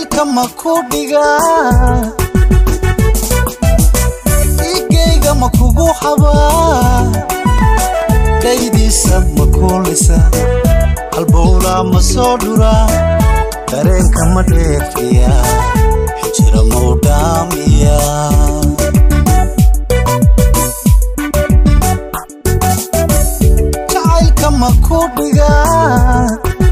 jacaylka ma ku dhigaa igayga ma kugu xabaa dhaydiisa ma kuulisa halbowlaa ma soo dhuraa dareenka ma dheefiya xijira mau dhaamiya jacaylka ma ku dhigaa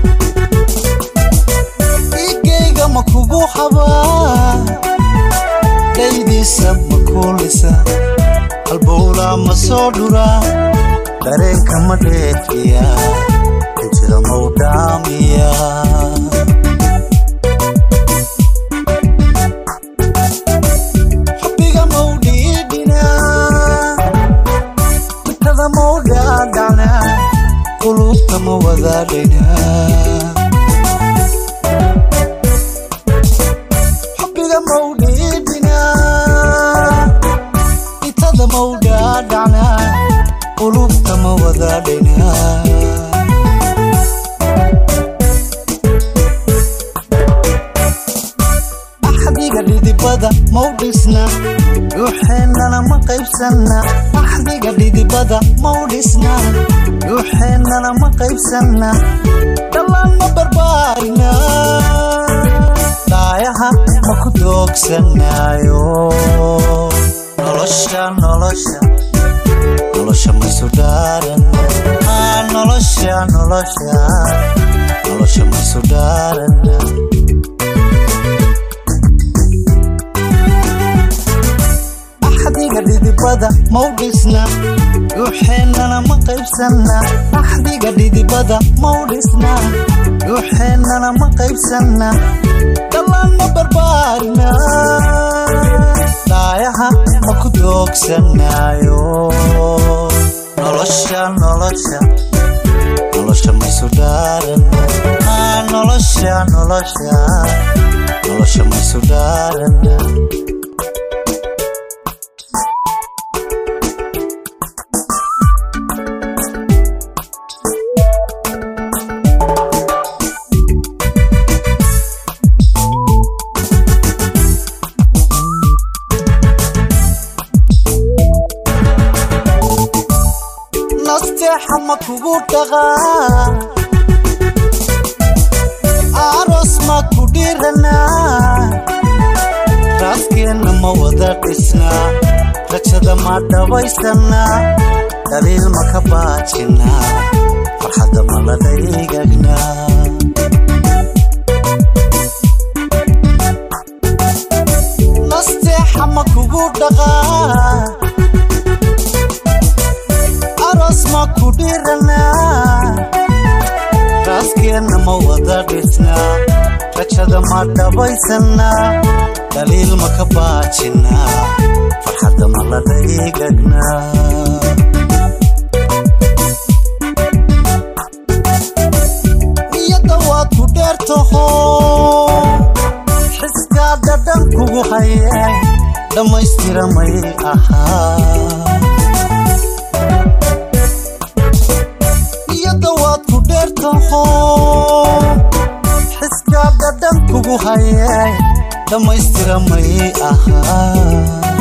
igayga ma kugu xabaa dhaydiisa ma kuulisa halbowlaa ma soo dhuraa dareenka ma dheefiya xijira mau dhaamiya xubbiga mau dhiidhinaa mitada mau dhaadhacnaa qulubta ma wadaadhaynaa xubbiga mau dhiidhinaa mitada mau dhaadhacnaa qulubta ma wadaadhaynaa axdiga dhidibada mau dhisna dhuuxeennana ma qaybsanna axdiga dhidibada mau dhisna dhuuxeennana ma qaybsanna dhallaan ma barbaarina dhaayaha ma ku doogsanaayo nolosha nolosha nolosha maysu dhaaran aa nolosha nolosha nolosha maysu dhaaran axdiga dhidibada mau dhisna dhuuxeennana ma qaybsanna axdiga dhidibada mau dhisna dhuuxeennana ma qaybsanna dhallaan ma barbaarina dhaayaha ma ku doogsanaayo nolosha nolosha nolosha maysu dhaaran aa nolosha nolosha nolosha maysu dhaaran nasteexa ma kugu dhaqaa aroos ma ku dhiranaa raaskeenna ma wada dhisnaa rajada ma dhabaysanaa dhaliil ma ka baajinaa farxadda ma la dhaygagnaa nasteexa ma kugu dhaqaa aroos ma ku dhiranaa raaskeenna ma wada dhisnaa rajada ma dhabaysanaa dhaliil ma ka baajinaa farxadda ma la dhaygagnaa niyadda waad ku dheertaho xiskaa dhadhan kugu hayay dhammaystiramay ahaa iyada waad ku dheertaho xiskaa dhadhan kugu hayay dhammaystiramay ahaa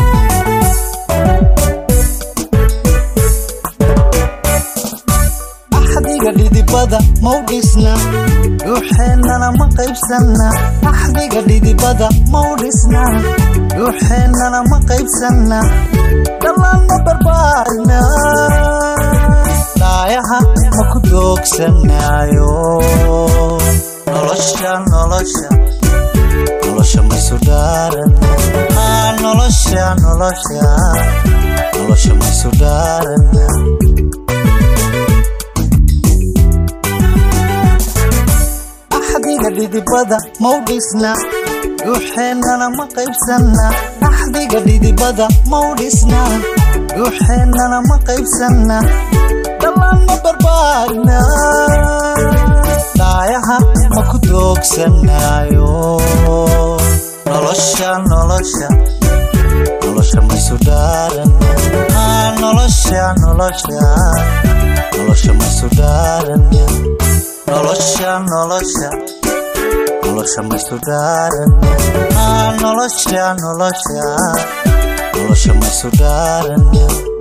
axdiga dhidibada mau dhisna dhuuxeennana ma qaybsanna axdiga dhidibada mau dhisna dhuuxeennana ma qaybsanna dhallaan ma barbaarina dhaayaha ma ku doogsanaayo nolosha nolosha nolosha maysu dhaaran aa nolosha nolosha nolosha maysu dhaaran axdiga dhidibada mau dhisna dhuuxeennana ma qaybsanna axdiga dhidibada mau dhisna dhuuxeennana ma qaybsanna dhallaan ma barbaarina dhaayaha ma ku doogsanaayo nolosha nolosha nolosha maysu dhaaran aa nolosha nolosha nolosha maysu dhaaran nolosha nolosha nolosha maysu dhaarana nolosha nolosha nolosha maysu dhaarana